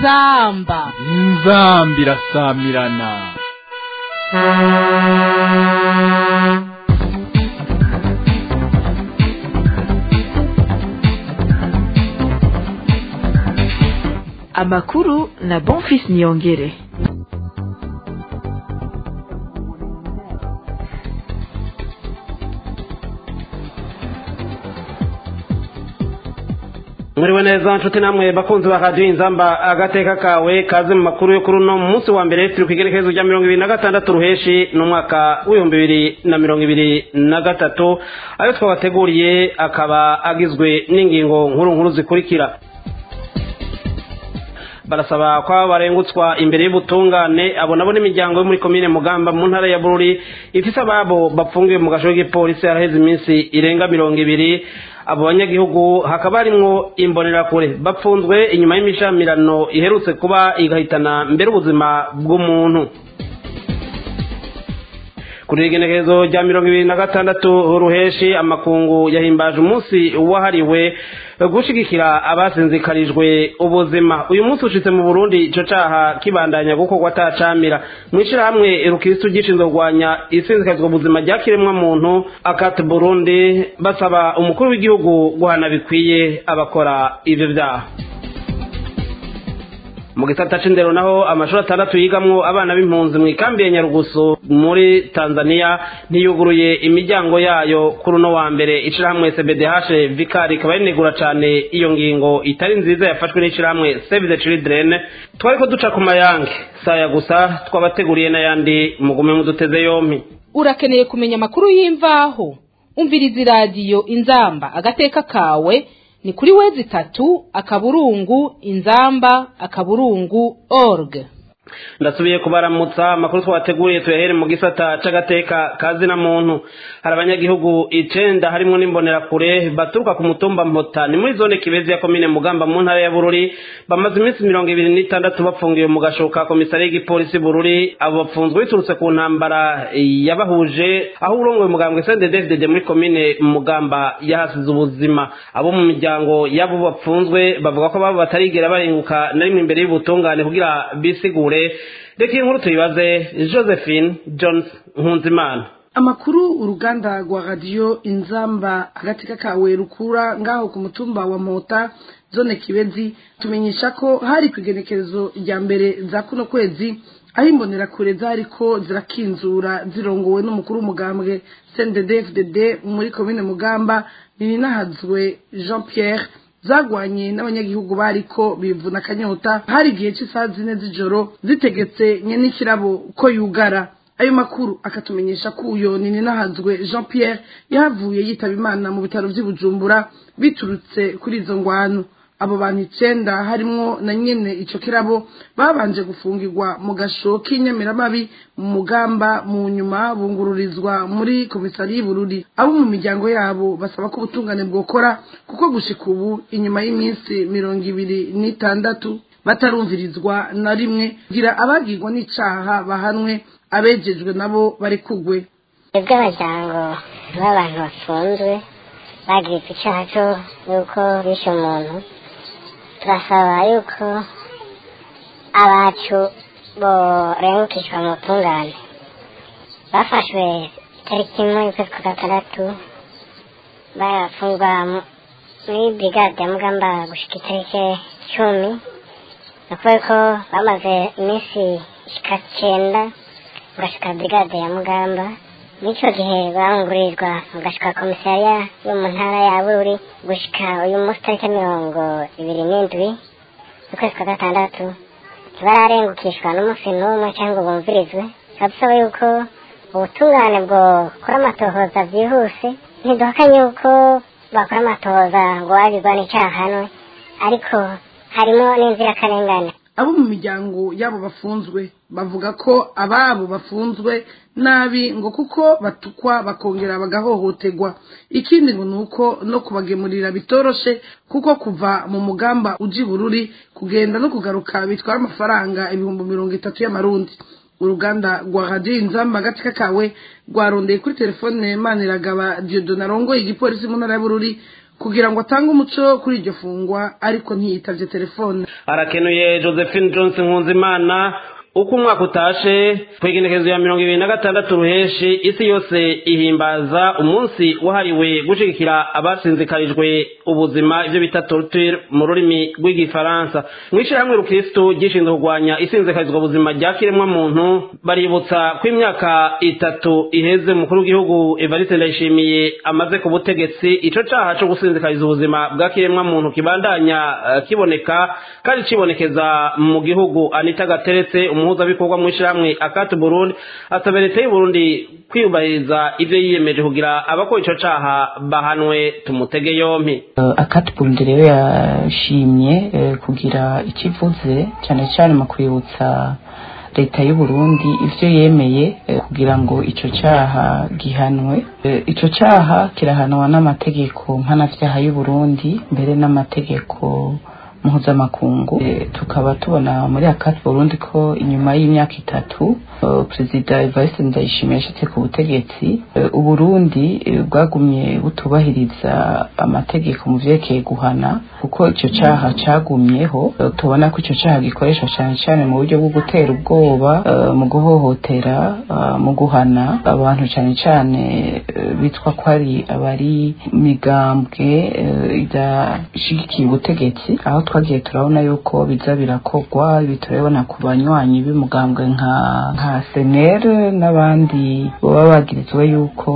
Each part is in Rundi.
inzamba inzamba irasamirana amakuru na bonfis niyongere mwiriwe neza nshuti namwe bakunzi ba radiyo inzamba agateka kawe kaze mu makuru yo kuri uno munsi wa mbere turi ku igerekezo rya mirongo ibiri na gatandatu ruheshi n'umwaka w'ibihumbi bibiri na mirongo ibiri na gatatu ayo twabateguriye akaba agizwe n'ingingo nkuru nkuru zikurikira barasaba ko barengutswa imbere y'ubutungane abo nabo n'imiryango yo muri komine mugamba mu ntara ya bururi ifise ababo bapfungiwe mu gasho k'igipolisi haraheze iminsi irenga mirongo ibiri abo banyagihugu hakaba harimwo imbonerakure bapfunzwe inyuma y'imishamirano iherutse kuba igahitana mbere ubuzima bw'umuntu kuri igenekerezo rya mirongo ibiri na gatandatu ruheshi amakungu yahimbaje umunsi wahariwe gushigikira abasinzikarijwe ubuzima uyu munsi ushitse mu burundi ico caha kibandanya gukorwa atacamira mw'ishirahamwe rukristu gishinzwe kurwanya isinzikarizwa ubuzima rya kiremwa muntu akati burundi basaba umukuru w'igihugu guhana bikwiye abakora ivyo vyaha mu gisata c'indero naho amashuri atandatu yigamwo abana b'impunzi mu ikambi ya nyarugusu muri tanzania ntiyuguruye imiryango yayo kuri uno wa mbere ishirahamwe cbdh vikari ikaba rinegura cane iyo ngingo itari nziza yafashwe n'ishirahamwe save the children twariko duca ku mayange saya gusa twabateguriye n'ayandi mugume muduteze yompi urakeneye kumenya amakuru y'imvaho umviriza iradiyo inzamba agateka kawe ni kuri wezi itatu akaburungu inzamba akaburungu org ndasubiye kubaramutsa amakuru twabateguriye tuyahere mu gisata c'agateka kazina muntu hari abanyagihugu icenda harimwo n'imbonerakure baturuka ku mutumba mpota ni muri zone kibezi ya komine mugamba mu ntara ya bururi bamaze iminsi mirongo ibiri n'itandatu bafungiwe mu gasho ka komisariya y'igipolisi bururi abo bapfunzwe biturutse ku ntambara yabahuje aho urongoye umugambwe sende david muri komine mugamba yahasize ubuzima abo mu miryango y'abo bapfunzwe bavuga ko babo batarigera barenguka na rimwe imbere y'ubutungane kugira bisigure reka iyi nkuru tuyibaze josephine jones nkunzimana amakuru uruganda rwa radiyo inzamba agateka kawe rukura ngaho ku mutumba wa mota zone kibezi tumenyesha ko hari ku igenekerezo rya mbere za kuno kwezi aho imbonerakure zariko zirakinzura zirongowe n'umukuru w'umugambwe cndd muri komine mugamba ninahazwe jean pierre zagwanye n'abanyagihugu bariko bivuna akanyota hari igihe cy'isaha zine z'ijoro zitegetse nyen'ikirabo ko yugara ayo makuru akatumenyesha ko uyo ninahazwe jean pierre yahavuye yitaba imana mu bitaro vy'i bujumbura biturutse kuri izo ngwano abo bantu icenda harimwo na nyene ico kirabo babanje gufungirwa mu gasho k'inyamiramabi mu mugamba mu nyuma bungururizwa muri komisari y'ubururi abo mu miryango yabo basaba ko ubutungane bwokora kuko gushika ubu inyuma y'iminsi mirongo ibiri n'itandatu batarumvirizwa na rimwe kugira abagirwa n'icaha bahanwe abejejwe nabo bari kugwe twebwe abajyango b'abantu bafunzwe bagirizwa icaha co yuko bishe umuntu turasaba yuko abacu borengukishwa mu butungane bafashwe itariki imwe y'ukwezi kwa gatandatu barafungwa muri brigade ya mugamba gushika itariki cumi ni ukuvuga ko bamaze iminsi ishika cenda mugashika brigade ya mugamba n'icyo gihe bangurizwa mugashika komisariya yo mu ntara ya bururi gushika uyu munsi tariki mirongo ibiri n'indwi ukwezi kwa gatandatu ntibararengukishwa n'umunsi n'umwe cyangwa bumvirizwe turabisaba yuko ubutungane bwokora amatohoza byihuse ntiduhakanye yuko bakora amatohoza ngo wabigwa n'icyahanwe ariko harimo n'inzirakarengane abo mu miryango yabo bafunzwe bavuga ko ababo bafunzwe nabi ngo kuko batukwa bakongera bagahohoterwa ikindi ngo ni uko no kubagemurira bitoroshe kuko kuva mu mugamba uji bururi kugenda no kugaruka bitwara amafaranga ibihumbi mirongo itatu y'amarundi uruganda rwa radiyo inzamba agatsika kawe rwarondeye kuri telefone maniragaba diodona arongoye igipolisi mu ntara y'ubururi kugira ngo atange umuco kuri iryo fungwa ariko ntiyitavye telefone arakenuye josephine johnson nkunzimana uko umwaka utashe ku igenekerezo ya mirongo ibiri na gatandatu ruheshi isi yose ihimbaza umunsi wahariwe gushigikira abasinzikarijwe ubuzima ivyo bita torture mu rurimi rw'igifaransa mu ishyirahamwe rukristu gishinzwe kurwanya isinzikarizwa ubuzima rya kiremwa muntu baributsa ko imyaka itatu iheze umukuru w'igihugu evariste ndayishimiye amaze ku butegetsi ico caha co gusinzikariza ubuzima bwa kiremwa muntu kibandanya uh, kiboneka kandi cibonekeza mu gihugu anita gateretse umuhuzabikorwa mu ishyirahamwe akati burundi asaba leta y'uburundi kwiyubahiriza ibyo yiyemeje kugira abakora ico caha bahanwe tumutege yompi akati burundi rero yashimye kugira ikivuze cyane cyane mu kwibutsa leta y'u Burundi ivyo yemeye kugira ngo ico caha gihanwe ico caha kirahanwa n'amategeko mpanavyaha y'u Burundi mbere n'amategeko mpuzamakungu e, tukaba tubona muri akati Burundi ko inyuma y'imyaka itatu uh, perezida Evariste Ndayishimiye yashitse ku butegetsi uh, Uburundi bwagumye uh, butubahiriza amategeko mu vyerekeye guhana kuko ico caha cagumyeho tubona ko ico caha gikoreshwa cyane cyane mu buryo bwo gutera ubwoba mu guhohotera mu guhana abantu cyane cyane bitwa ko ari abari migambwe idashigikiye ubutegetsi aho twagiye turabona yuko biza birakorwa ibi turabona ku banywanyi b'umugambwe nka nka senere n'abandi baba bagirizwa yuko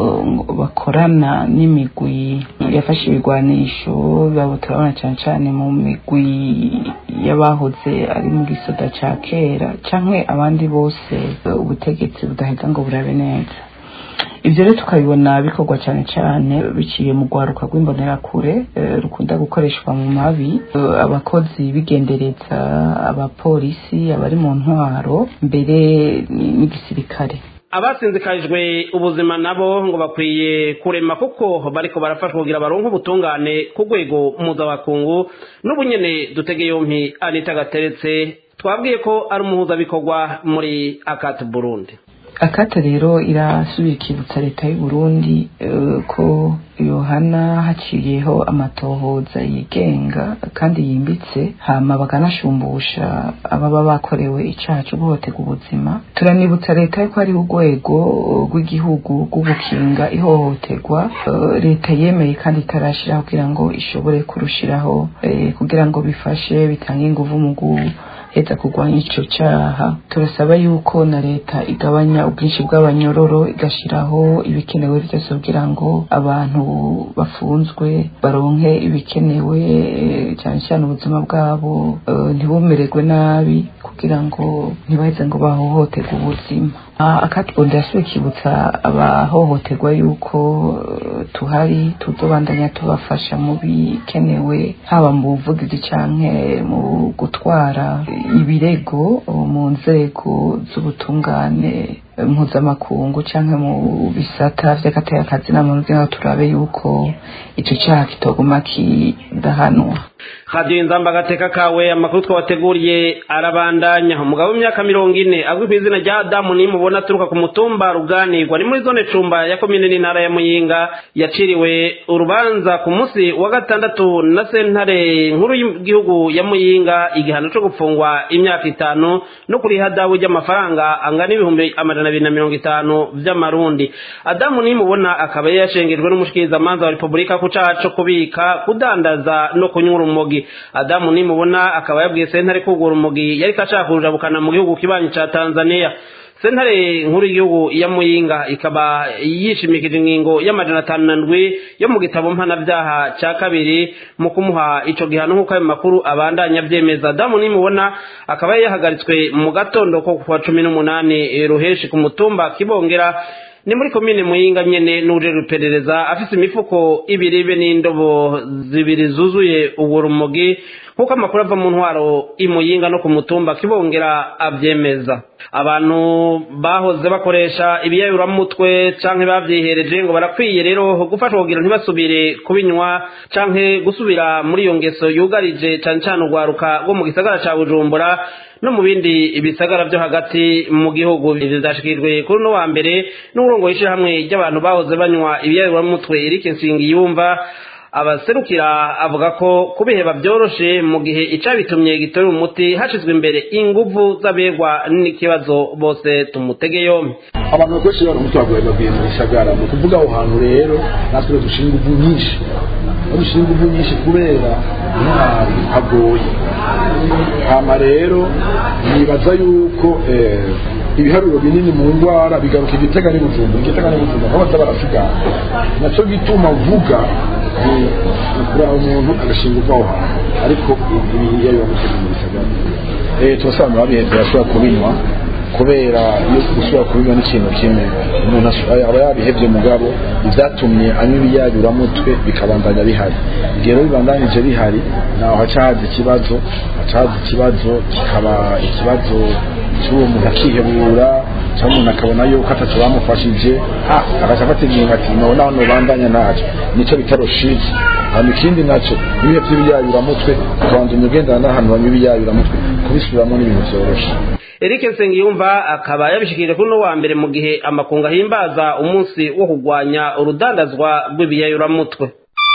bakorana n'imigwi yafashe ibigwanisho babo turabona cyane cyane mu migwi y'abahoze ari mu gisoda ca kera canke abandi bose ubutegetsi budaheza ngo burabe neza ibyo rero tukabibona bikorwa cyane cyane biciye mu rwaruka rw'imbonerakure rukunda gukoreshwa mu mabi abakozi bigendereza abapolisi abari mu ntwaro mbere n'igisirikare abasinzikarijwe ubuzima nabo ngo bakwiye kurema kuko bariko barafashwa kugira baronke ubutungane ku rwego mpuzamakungu n'ubunyene dutege yompi anita gateretse twabwiye ko ari umuhuzabikorwa muri akati burundi akata rero irasubira ikibutsa leta y'u Burundi uh, ko yohana haciyeho amatohoza yigenga kandi yimbitse hama bakanashumbusha ababa bakorewe icaha cyo guhotega ubuzima turanibutsa leta yuko hariho urwego rw'igihugu rw'ugukinga ihohoterwa uh, leta yemeye kandi itarashiraho kugira ngo ishobore kurushiraho uh, kugira ngo bifashe bitange inguvu mu heza kurwanya ico caha turasaba yuko na leta igabanya ubwinshi bw'abanyororo igashiraho ibikenewe byose kugira ngo abantu bafunzwe baronke ibikenewe cyane cyane ubuzima bwabo ntibumererwe nabi kugira ngo ntibaheze ngo bahohoterwe ubuzima akatubonda yasubiye kibutsa abahohoterwa yuko tuhari tuzobandanya tubafasha mu bikenewe haba mu buvugizi canke mu gutwara ibirego mu nzego z'ubutungane mpuzamakungu canke mu bisata vy'akazi n'amuntu kugira ngo turabe yuko ico caha kitoguma kidahanwa radiyo inzamba agateka kawe amakuru twabateguriye arabandanya umugabo w'imyaka mirongo ine azwi ku izina rya adamu nimubona aturuka ku mutumba ruganirwa ni muri zone cumba ya komine n'intara ya muyinga yaciriwe urubanza ku munsi wa gatandatu na sentare nkuru y'igihugu ya muyinga igihano cyo gupfungwa imyaka itanu no kuriha dabu ry'amafaranga angana ibihumbi amajana abiri na mirongo itanu vy'amarundi adamu nimubona akaba yashengejwe n'umushikirizamanza wa repubulika ku caha co kubika kudandaza no kunywa urumogi adamu nimubona akaba yabwiye sentare kugura umugi yariko ashaka kurujabukana mu gihugu kibanyi ca tanzania sentare nkuru y'igihugu ya muyinga ikaba yishimikije ingingo y'amajana atanu na ndwi yo mu gitabo mpanabyaha ca kabiri mu kumuha ico gihano nk'uko ayo makuru abandanya avyemeza adamu nimubona akaba yahagaritswe mu gatondo ko kuwa cumi n'umunani ruheshi ku mutumba kibongera ni muri komine muyinga nyene n'uje ruperereza afise imifuko ibiri be n'indobo zibiri zuzuye ubwo rumogi nk'uko amakuru ava mu ntwaro imuyinga no ku mutumba kibongera avyemeza abantu bahoze bakoresha ibiyayuramutwe canke bavyihereje ngo barakwiye rero gufashwa kugira ntibasubire kubinywa canke gusubira muri iyo ngeso yugarije cane cane urwaruka rwo mu gisagara ca bujumbura no mu bindi bisagara vyo hagati mu gihugu ivyo vyashikirijwe kuri uno wa mbere n'uburongo hamwe ry'abantu bahoze banywa ibiyayuramutwe Eric Nsingiyumva abaserukira avuga ko kubiheba byoroshe mu gihe icabitumye gitorera umuti hashizwe imbere inguvu z'abegwa n'ikibazo bose tumutege yombi abantu bakoresha ibara umuti wagoye babwiye mu gisagara ni ukuvuga aho hantu rero natwe dushinga inguvu nyinshi aho dushinga inguvu nyinshi kubera intwari hagoye hama rero nibaza yuko ibiharuro binini mu ndwara bigaruka igitega n'ibujumba igitega n'ibujumba aho baza barasigana nacyo gituma vuga ni ukuri umuntu agashinga ubwaho hantu ariko iyo biba mutegura mu gisagara turasobanura babihetse bashobora kubinywa kubera iyo gusubira kubinywa n'ikintu kimwe umuntu aba yabihebye mugabo ibyatumye anywa ibiyayuramutwe bikabandanya bihari igihe rero bibandanije bihari naho haca haza ikibazo haca haza ikibazo kikaba ikibazo cy'uwo muntu akihebura cyangwa umuntu akabona yuko atatu bamufashije agaca afata ingingo ati none naho nubandanya ntacyo nicyo bita roshiji hanyuma ikindi nacyo ibihe by'ibiyayuramutwe ukabandanya ugendana n'ahantu banywa ibiyayuramutwe kubisubiramo n'ibintu byoroshye Eric Nsengiyumva akaba yabishikirije kuri no wa mbere mu gihe amakunga himbaza umunsi wo kugwanya urudandazwa rw'ibiyayuramutwe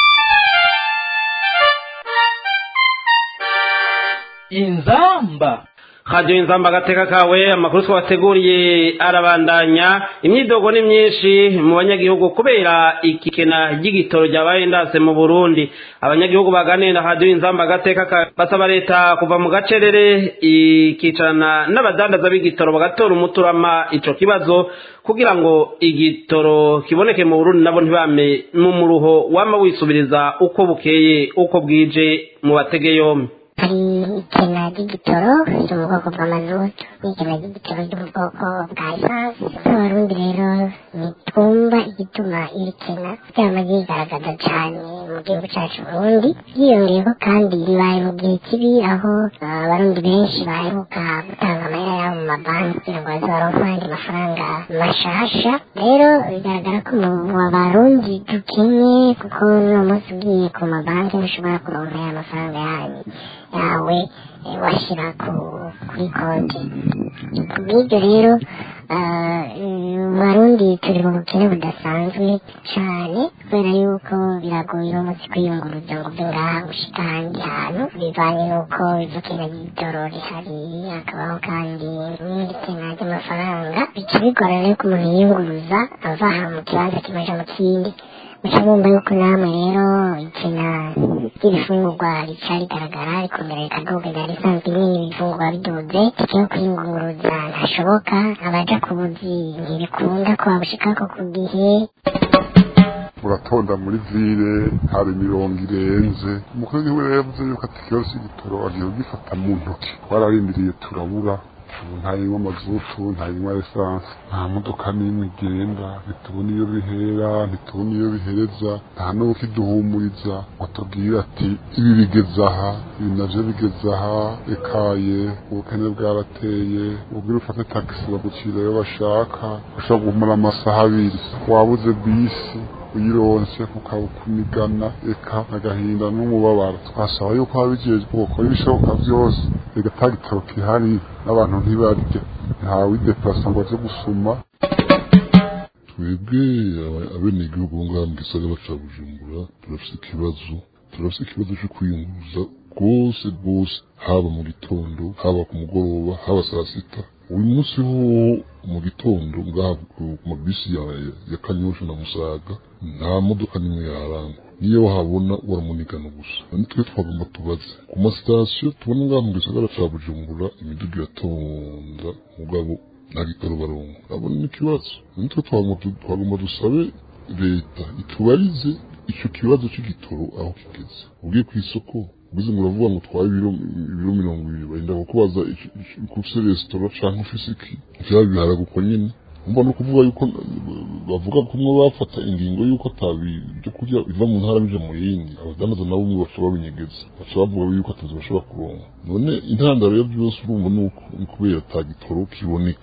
inzamba Radio Inzamba agateka kawe amakuru twabateguriye arabandanya imyidogo ni myinshi mu banyagihugu kubera ikikena ry'igitoro ryabaye ndase mu Burundi abanyagihugu baganira na Radio Inzamba agateka kawe basaba leta kuva mu gacerere ikicarana n'abadandaza b'igitoro bagatora umuturama ico kibazo kugira ngo igitoro kiboneke mu Burundi nabo ntibame mu muruho wama wisubiriza uko bukeye uko bwije mu batege yombi hari ikena ry'igitoro ryo mu bwoko bw'amazutu n'ikena ry'igitoro ryo mu bwoko bwa esanse abarundi rero ntitwumva igituma iri kena ryama ryigaragaza cyane mu gihugu cyacu burundi ryiyongeyeho kandi ribaye mu gihe kibi aho abarundi benshi baheruka gutanga amahera yabo mu mabanki kugira ngo baze baronke ayandi mafaranga mashasha rero bigaragara ko mu barundi dukenye kuko n'uno munsi ugiye ku mabanki ntushobora kuronka aya mafaranga yanyu yawe washyira kuri konti kubw'ibyo rero barundi turi mu bukene budasanzwe cyane kubera yuko biragoye uno munsi kwiyunguruza ngo uve ngaha gushika ahandi hantu bivanye n'uko ivukena ry'igitoro rihari hakabaho kandi n'indi kena ry'amafaranga bica bigorana yuko umuntu yiyunguruza ava ahantu mu kibanza kimwe aja mu kindi muca mwumva yuko namwe rero ikena ry'ibifungurwa rica rigaragara rikongera rikaduga ryari risanzwe nyine ibifungurwa biduze tike yo kwiyunguruza ntashoboka abaja ku buzi ntibikunda ko babushikako ku gihe uratonda muri vile hari imirongo irenze umukuru w'igihugu rero yavuze yuko ati ikibazo cy'igitoro agiye kugifata mu ntoki twararindiriye turabura ubu ntayinywa amazutu ntayinywa esanse nta modoka n'imwe igenda ntitubona iyo bihera ntitubona iyo bihereza nta n'ukiduhumuriza ngo atubwire ati ibi bigeze aha ibi navyo bigeze aha ekaye ubukene bwarateye ubwire ufate tagisi bagucira iyo bashaka ushobora guhumura amasaha abiri wabuze bisi uyironse kukakunigana eka agahinda n'umubabaro twasaba yuko ababijejwe bakora ibishoboka byose reka ta gitabo kihari n'abantu ntibarya ntawe ideplasa ngo aze gusuma twebwe abenegihugu bo ngaha mu gisagara ca bujumbura turafise ikibazo turafise ikibazo co kwiyunguruza rwose rwose haba mu gitondo haba ku mugoroba haba saa sita uyu munsi ho mu gitondo ngaha ku mabisi ya, ya kanyosha na musaga nta modoka nimwe yarangwa niyo wahabona uramunigana gusa nitwe twagomba tubaze ku masitasiyo tubona ngaha mu gisagara ca bujumbura imiduga iratonda mugabo nta gitoro baronka abona n'ikibazo nitwe twagomba dusabe leta itubarize icyo kibazo cy'igitoro aho kigeze ugiye ku isoko ugize ngo uravuga ngo twaye ibiro ibiro mirongo ibiri barinda kukubaza ufise resitora canke ufise iki vyaba biharaga uko nyene umva no kuvuga yuko bavuga kumwe bafata ingingo yuko atabi byo kurya biva mu ntara bija mu yindi abadandaza nabo umwe baca babinyegeza baca bavuga yuko atazi bashobora kuronka none intandaro ya byose urumva nuko ni kubera ata gitoro kiboneka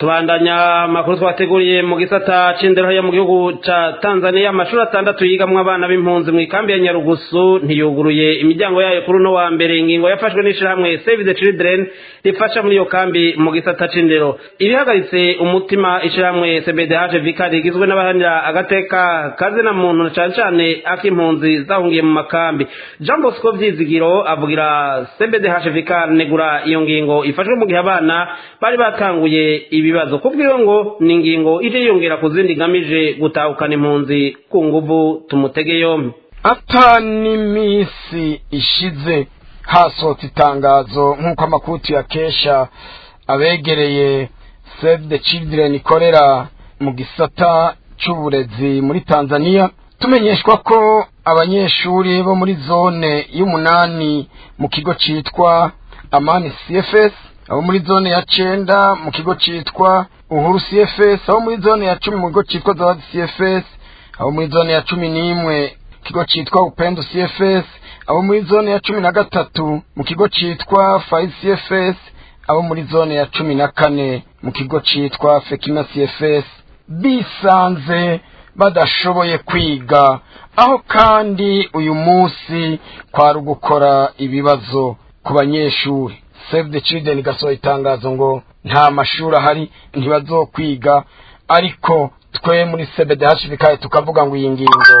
tubandanya amakuru twateguriye mu gisata c'indero yo mu gihugu ca Tanzania amashuri atandatu yigamwo abana b'impunzi mu ikambi ya Nyarugusu ntiyuguruye imiryango yayo kuri uno wa mbere ingingo yafashwe n'ishirahamwe Save the Children rifasha muri iyo kambi mu gisata c'indero ibihagaritse umutima ishirahamwe CBDH Vicar rigizwe n'abahanira agateka kaze na muntu cane cane ak'impunzi zahungiye mu makambi Jean Bosco Vyizigiro avugira CBDH Vicar negura iyo ngingo ifashwe mu gihe abana bari batanguye ibibazo kubwiwe ngo ni ingingo ije yongera ku zindi igamije gutahukana impunzi ku nguvu tumutege yombi ata n'iminsi ishize hasohotse itangazo nk'uko amakuru tuyakesha abegereye save the children ikorera mu gisata cy'uburezi muri tanzania tumenyeshwa ko abanyeshuri bo muri zone y'umunani mu kigo cyitwa amani cfs abo muri zone ya cenda mu kigo cyitwa uhuru cfs abo muri zone ya cumi mu kigo cyitwa zawadi cfs abo muri zone ya cumi n'imwe kigo cyitwa upendo cfs abo muri zone ya cumi na gatatu mu kigo cyitwa fayi cfs abo muri zone ya cumi na kane mu kigo cyitwa fekima cfs bisanze badashoboye kwiga aho kandi uyu munsi kwari ugukora ibibazo ku banyeshuri save the children igasohora itangazo ngo nta mashuri ahari ntibazokwiga ariko twe muri cbdh bikaye tukavuga ngo iyi ngingo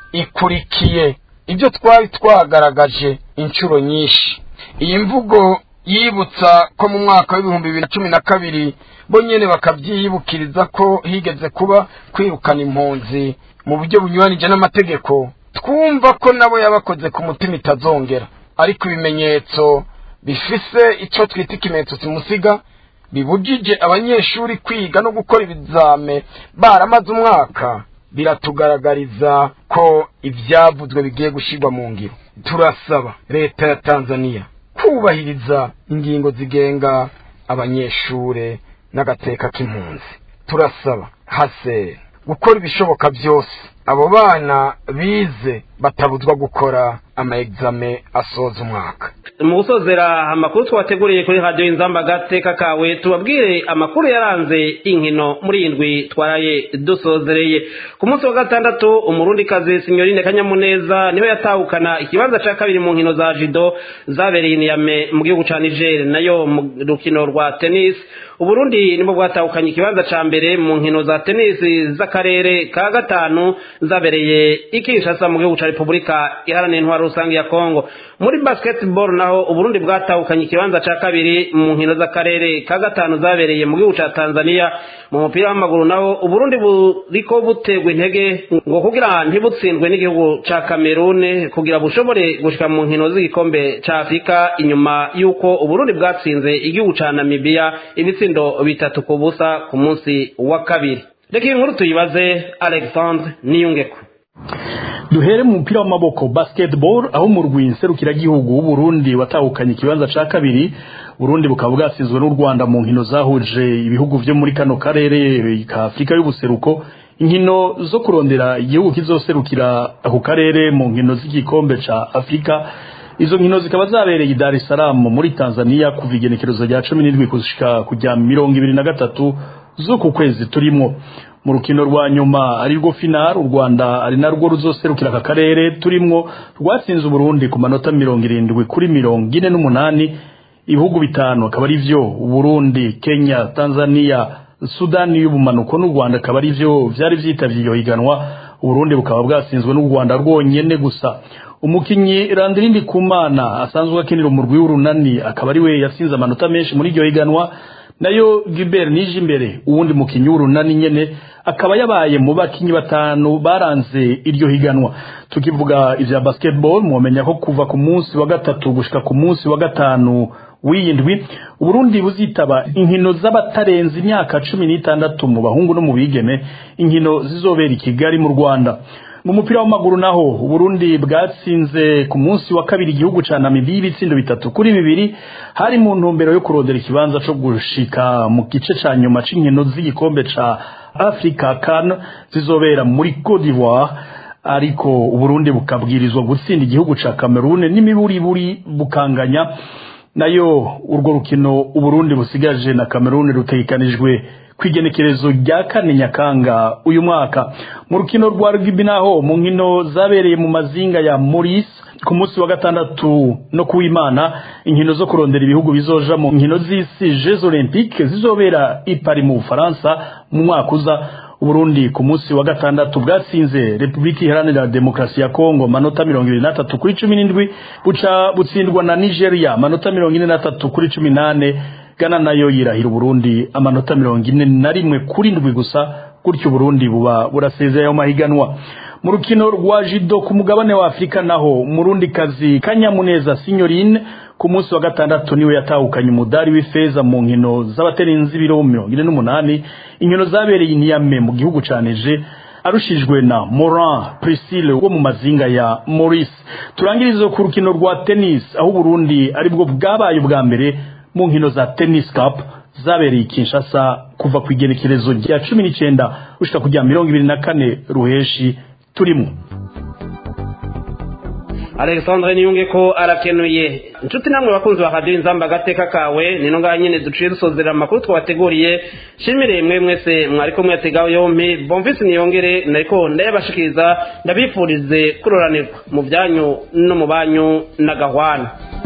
ikurikiye ibyo twari twagaragaje inshuro nyinshi iyi mvugo yibutsa ko mu mwaka w'ibihumbi bibiri na cumi na kabiri bo nyine bakabyiyibukiriza ko higeze kuba kwirukana impunzi mu buryo bunyuranije n'amategeko twumva ko nabo yabakoze ku mutima itazongera ariko ibimenyetso bifise icyo twita ikimenyetso simusiga bibujije abanyeshuri kwiga no gukora ibizame baramaze umwaka biratugaragariza ko ibyavuzwe bigiye gushyirwa mu ngiro turasaba leta ya tanzania kubahiriza ingingo zigenga abanyeshuri n'agateka k'impunzi turasaba hase gukora ibishoboka byose abo bana bize batabuzwa gukora ama exame asoza umwaka mu gusozera amakuru twateguriye kuri radiyo inzamba agateka kawe tubabwire amakuru yaranze inkino muri iyi ndwi twaraye dusozereye ku munsi wa gatandatu umurundikazi sinyorine kanyamuneza niwe yatahukana ikibanza cya kabiri mu nkino za jido zabereye iniyame mu gihugu cya niger nayo mu rukino rwa tenisi uburundi nibwo bwatahukanye ikibanza cya mbere mu nkino za tenisi z'akarere ka gatanu zabereye ikishasa mu gihugu cya repubulika iharanira intwaro rusange ya kongo muri basketball naho uburundi bwatahukanye ikibanza cya kabiri mu nkino z'akarere ka gatanu zabereye mu gihugu cya tanzania mu mupira w'amaguru naho uburundi buriko butegwa intege ngo kugira ntibutsindwe n'igihugu cya kamerune kugira bushobore gushika mu nkino z'igikombe cya afurika inyuma y'uko uburundi bwatsinze igihugu cya namibiya ibitsindo bitatu ku busa ku munsi wa kabiri reka iyi nkuru tuyibaze alexandre niyungeko duhere mu mupira w'amaboko basketball aho mu rwinserukiragihugu w'uburundi watahukanye ikibanza ca kabiri burundi bukaba bwasizwe n'u rwanda mu nkino zahuje ibihugu vyo muri kano karere ka afurika y'ubuseruko inkino zo kurondera igihugu kizoserukira ako karere mu nkino z'igikombe ca afurika izo nkino zikaba zabereye i dar es salaam muri tanzania kuva igenekerezo rya cumi n'indwi gushika kujya mirongo ibiri na gatatu z'uku kwezi turimwo mu rukino rwa nyuma ari rwo final u Rwanda ari narwo ruzoserukira aka karere turimwo rwatsinze Burundi ku manota mirongo irindwi kuri mirongo ine n'umunani ibihugu bitanu akaba ari vyo Burundi Kenya Tanzania Sudani y'ubumanuko n'u Rwanda akaba ari vyo vyari vyitavye iyo higanwa Burundi bukaba bwatsinzwe n'u Rwanda rwonyene gusa umukinyi Randirindi Kumana asanzwe akinira umurwi w'urunani akaba ari we yatsinze amanota menshi muri iryo higanwa nayo Gilbert Nijimbere uwundi mukinyi w'urunani nyene akaba yabaye mu bakinyi batanu baranze iryo higanwa tukivuga ivya basketball mwomenya ko kuva ku munsi wa gatatu gushika ku munsi wa gatanu w'iyindwi uburundi buzitaba inkino z'abatarenze imyaka cumi n'itandatu mu bahungu no mu bigeme inkino zizobera i kigali mu rwanda mu mupira w'amaguru naho uburundi bwatsinze ku munsi wa kabiri igihugu ca namibiya ibitsindo bitatu kuri bibiri hari mu ntumbero yo kurondera ikibanza co gushika mu gice ca nyuma c'inkino z'igikombe ca africa kan zizobera muri cote d'ivoire ariko uburundi bukabwirizwa gutsinda igihugu ca cameroon n'imiburiburi bukanganya nayo urwo rukino uburundi busigaje na kameruni rutegekanijwe kwigenekerezo rya kane nyakanga uyu mwaka mu rukino rwa rugby naho mu nkino zabereye mu mazinga ya Maurice ku munsi wa gatandatu no kuwimana inkino zo kurondera ibihugu bizoja mu nkino z'isi Jeux Olympiques zizobera i Paris mu Bufaransa mu mwaka uza Uburundi ku munsi wa gatandatu bwatsinze Republika Iharanira Demokarasi ya Kongo manota mirongo ibiri na tatu kuri cumi n'indwi buca butsindwa na Nigeria manota mirongo ine na tatu kuri cumi n'ane Ghana nayo yirahira Uburundi amanota mirongo ine na rimwe kuri ndwi gusa gutyo Burundi buba burasezeye ayo mahiganwa mu rukino rwa jido ku mugabane wa Afurika naho umurundi kazi Kanyamuneza Signorine ku munsi wa gatandatu niwe yatahukanye umudari w'ifeza mu nkino z'abaterenzi biro mirongo ine n'umunani inkino zabereye Niamey mu gihugu caneje arushijwe na Moran Priscille wo mu mazinga ya Maurice turangirize ku rukino rwa tennis aho Burundi aribwo bwabaye ubwa mbere mu nkino za tennis cup zabereye Kinshasa kuva ku igenekerezo rya cumi n'icenda gushika kujya mirongo ibiri na kane ruheshi turimo alexandre niyunge ko arakenuye inshuti namwe bakunzi ba radiyo inzamba agateka kawe ni ngaha nyine duciye dusozera amakuru twabateguriye shimire mwe mwese mwari ko mwategaho yompi bomvise niyongere nariko ndayabashikiriza ndabifurize kuroranirwa mu byanyu no mu banyu na gahwana